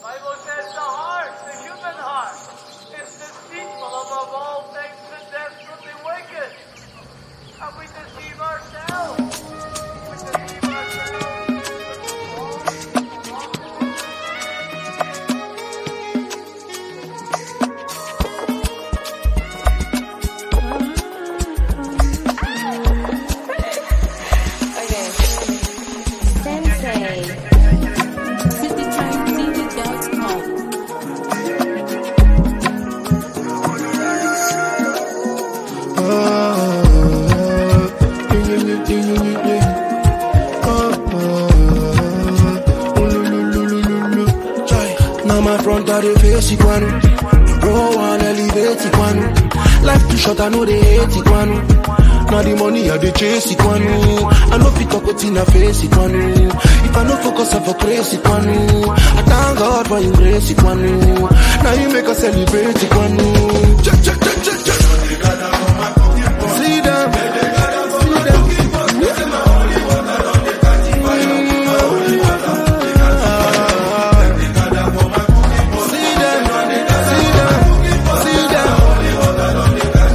Bible says the heart, the human heart, is deceitful above all things and desperately wicked. And we deceive ourselves. We deceive Sensei. CityTimeTV.com. Now my front of the face, Iguanu. Roll one elevate, Iguanu. Life too short, I know they hate, Iguanu. Now the money I dey chase, Iguanu. I know fit talk what's in a face, Iguanu. If I no focus, I for crazy, Iguanu. I thank God for your grace, Iguanu. Now you make us celebrate, Iguanu. Check, check, check, check, check. See them. See them. See them, see them, see them.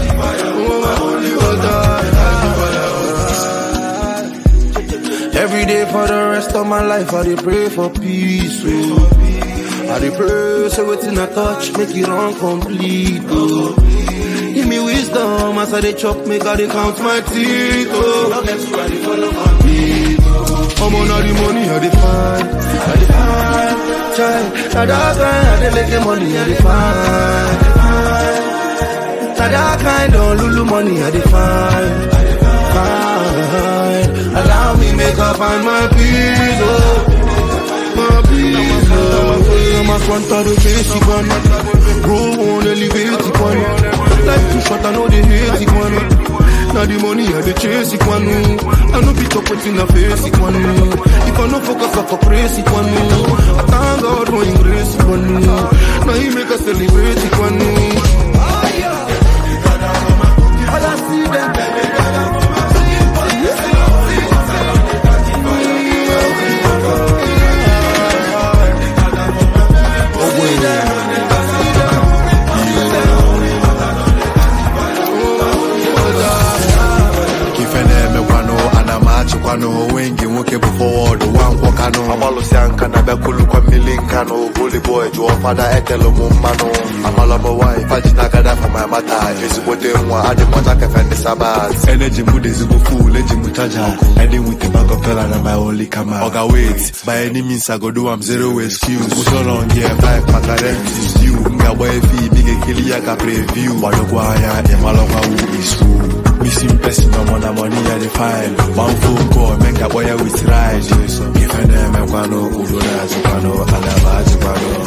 Every day for the rest of my life, I dey pray for peace. Oh. I dey pray, say wetin I touch, make it run complete. Oh. Give me wisdom as I dey chop, make I dey count my teeth. Oh. I'm on all the money I dey find, I dey find. Child, na that kind I dey make the money I dey find. Na that kind of lulu money I dey find. Find. Allow me make up find my peace. Oh. My peace. Oh. I'm a front of the face, one. Grow on elevate it, one. Life too short, I know they hate it, one. Now the money I dey chase it, one. I know be talk what's in the face, it, one. If I no focus, I for praise it, one. I thank God for His grace, it, one. Now He make us celebrate it, one. All I see them. ife na-emekwanụ ana m achịkwanụ wengi nwoke bụ fọwọd nwa nkwọkanụ agbalụsịa nka na bịakulukwa mmili nkanụ boliboy jụọ fada ekele m mmanụ amalọmọwanyị fajinagada for my mata ezigbote nwa adị m ọcha kefe ndị sabat eneji m dị ezigbo ful eji m chaja edi with bag of dollar na my only kama oga wait by any means i go do am zero excuse usoro nge five maka rent is due m ga-agba efi imi ga-ekili ya ka preview gbadokwa anya ịmalọkwa who is who Missing person, I'm on the money at the file. One phone call, make a boy with ride. If I never kwano, udo na zupano, alaba zupano.